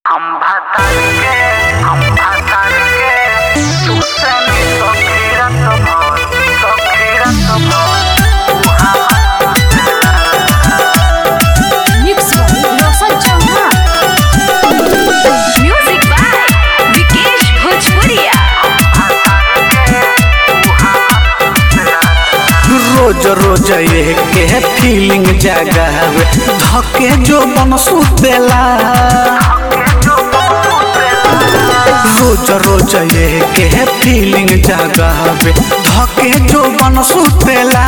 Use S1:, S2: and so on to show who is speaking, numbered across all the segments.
S1: खंभा तार के खंभा तार के तू सनी सखीरत भोर सखीरत भोर
S2: Mix by Roshan Chauhan. Music by Vikesh Bhojpuria.
S3: रोज रोज ये के फीलिंग जगावे धके जो बन सुतेला रोज रोज ये के फीलिंग जगावे धके जो बन सुतेला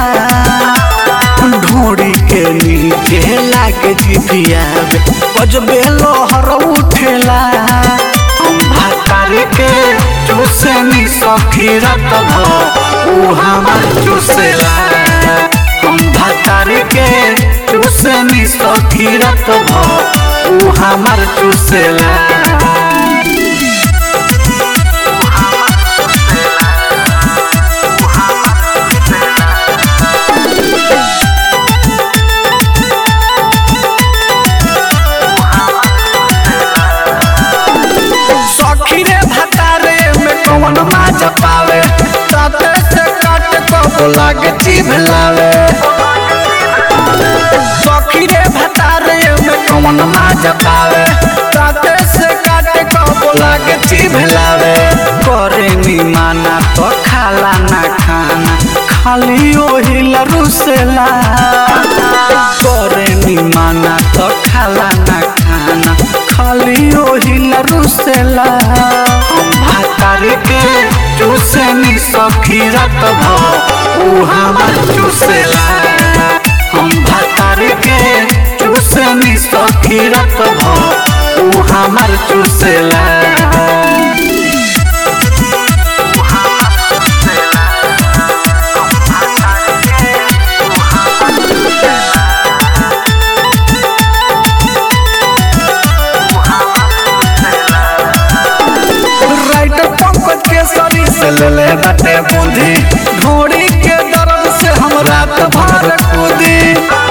S3: ढोड़ी के नीचे लागे जिभियावे बजबे लोहर उठेला भातार के चूसनी सखीरत भ ऊ हमर चूसेला हम भातार के चूसनी सखीरत भ ऊ हमर चूसेला सखी रे भतारे में कौन माज पावे ताते से काट को लागे जीभ लावे सखी रे भतारे में कौन माज पावे ताते से काट को लागे जीभ लावे करे नी माना तो खाला ना खाना खाली ओही लरुसेला करे नी माना तो खाला ना खाना खाली ओही लरुसेला भातार के चूसनी सखीरत भ ऊ हमर चूसेला हम भातार के चूसनी सखीरत भ ऊ हमर चूसेला राइट पंकज के शरीर से ले ले बटे बूंदी घोड़ी के दर्द से हम रात भर कूदी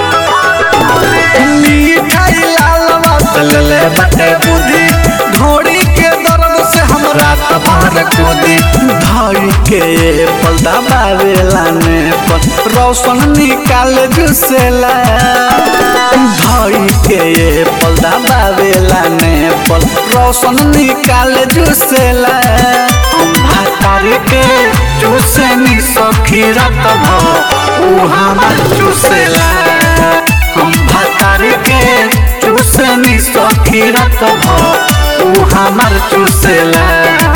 S3: मिठाई लालवा से ले ले बटे बूंदी घोड़ी के दर्द से हम रात भर कूदी धाई के पलदा बावेला ने पर रोशन निकाल जुसेला धाई के पलदा बावेला ने पर रोशन निकाल जुसेला भातार के चूसनी सखीरत भ ऊ हमर चूसेला हम भातार के चूसनी सखीरत भ ऊ हमर चूसेला